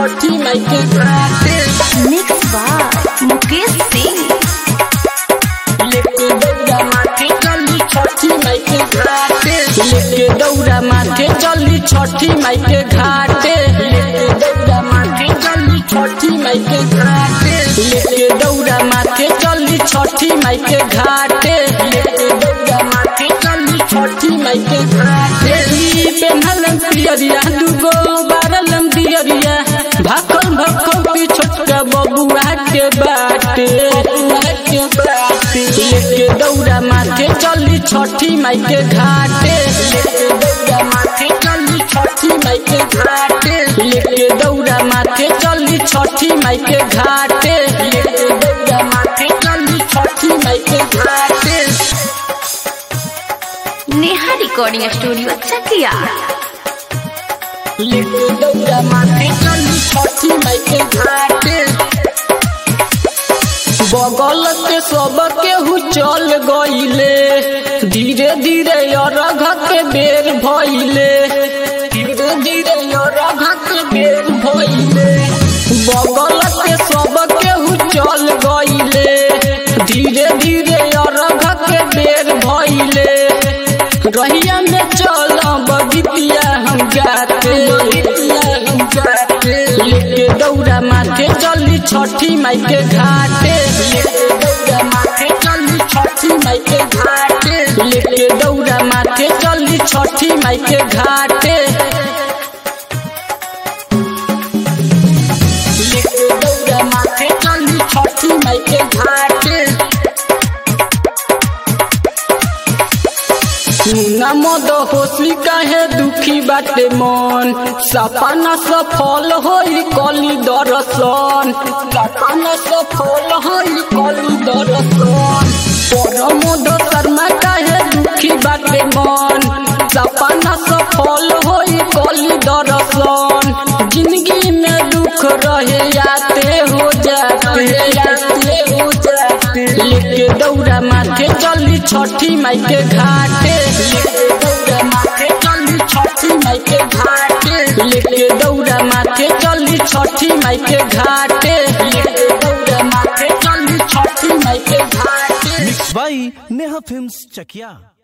छठी माई के घाटे mix by Mukesh Singh लेके दौड़ा माथे चली छठी माई के घाटे लेके दौड़ा माथे चली छठी माई के घाटे लेके दौड़ा माथे चली छठी माई के घाटे लेके दौड़ा माथे चली छठी माई के घाटे लेके दौड़ा माथे चली छठी माई के घाटे ई पेन्हलम पियरिया दुगो बारलम दियरिया भाखल भाखल पी छोटका बबुआ के बाटे बबुआ के बाटे लेके दौड़ा माथे चली छठी माई के घाटे लेके दौड़ा माथे चली छठी माई के घाटे लेके दौड़ा माथे चली छठी माई के घाटे लेके दौड़ा माथे चली छठी माई के घाटे नेहा रिकॉर्डिंग स्टूडियो चकिया लेके दौड़ा माथे चली छठी माई के घाटे बगल के सब केहू चल गईले धीरे धीरे अरघ के बेर भइले धीरे धीरे अरघ के बेर भइले बगल के सब केहू चल गईले धीरे धीरे अरघ के बेर भइले रहिया में चल बगितिया हम गाते हम गाते लेके दौड़ा माथे चली छठी माई के घाटे लेके दौड़ा माथे चली छठी माई के घाटे लेके दौड़ा माथे चली छठी माई के घाटे लेके दौड़ा माथे चली छठी माई के घाटे सुना मद होशी काहे दुखी बाटे मन सपना सफल होई कली दर्शन सपना सफल होई कली दर्शन परमोद शर्मा काहे दुखी बाटे मन सपना सफल होई कली दर्शन जिंदगी में दुख रहे आते हो जाते आते हो जाते लेके दौड़ा माथे चली छठी माई के घाटे लेके दौड़ा माथे चली छठी माई के घाटे लेके दौड़ा माथे चली छठी माई के घाटे लेके दौड़ा माथे चली छठी माई के घाटे बाई नेहा फिल्म्स चकिया